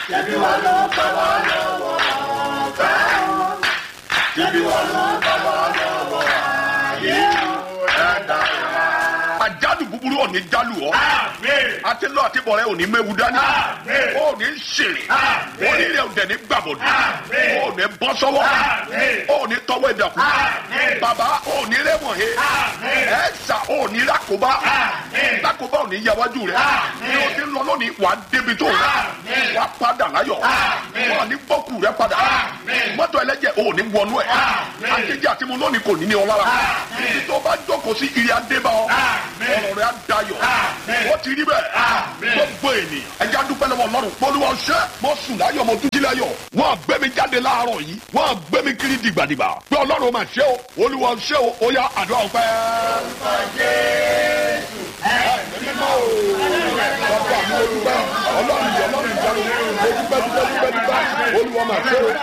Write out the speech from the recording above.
Ṣebí wọn ló bá wa lọ́wọ́ ọ̀fẹ́ o. Ṣebí wọn ló bá wa lọ́wọ́ ayé o. Ẹ̀dá wa. àjálù búburú ò ní jálù ọ́ Àmín. àti lọ àti bọ̀rẹ́ ò ní méwu dání Àmín. ó ní ṣèrè Àmín. onílé òdẹ ní gbàbọ̀dù Àmín. ó ní bọ́ sọ́wọ́ Àmín. ó ní tọwọ́ ìdàkú Àmín. bàbá ó ní rẹ́wọ̀n he Àmín. ẹ̀ẹ́sà ó ní lákòbá Àmín. lákòbá ò ní yáwájú rẹ̀ Àmín. ní o ti ń lọ lónìí wà á débi tó rẹ̀ Àmín. wà á padà láyọ̀ Àmín. wà á ní gbọ́kù rẹ̀ padà Àmín. mọ́tò ẹlẹ́jẹ̀ ó ní wọnú ẹ̀ Àmín. àtẹ̀jẹ́ àti mu lónìí kò ní ní ọ lára Àmín. títí tó bá jókòó sí ìrìn adébá ọ Àmín. ọ̀rọ̀ rẹ̀ á dayọ̀ Àmín. wọ́n ti rí bẹ́ẹ̀ Àmín. gbogbo ènìyàn ẹja dúpẹ́ lọ́wọ́ ọlọ́run polúwa ṣẹ́ mo sùn láyọ̀ mo tún jí láyọ̀ wọ́n á gbé mi jáde láàárọ̀ yìí wọ́n á gbé mi kiri dìgbàdìgbà pé ọlọ́run máa ṣe o olúwa ṣe o ó yá àdúrà ọpẹ́. mímọ́ o ọkọ àmì olùgbà ọlọ́run yìí ọlọ́run ìjánu mo dúpẹ́ dúpẹ́ dúpẹ́ dúpẹ́ olúwa máa ṣe o.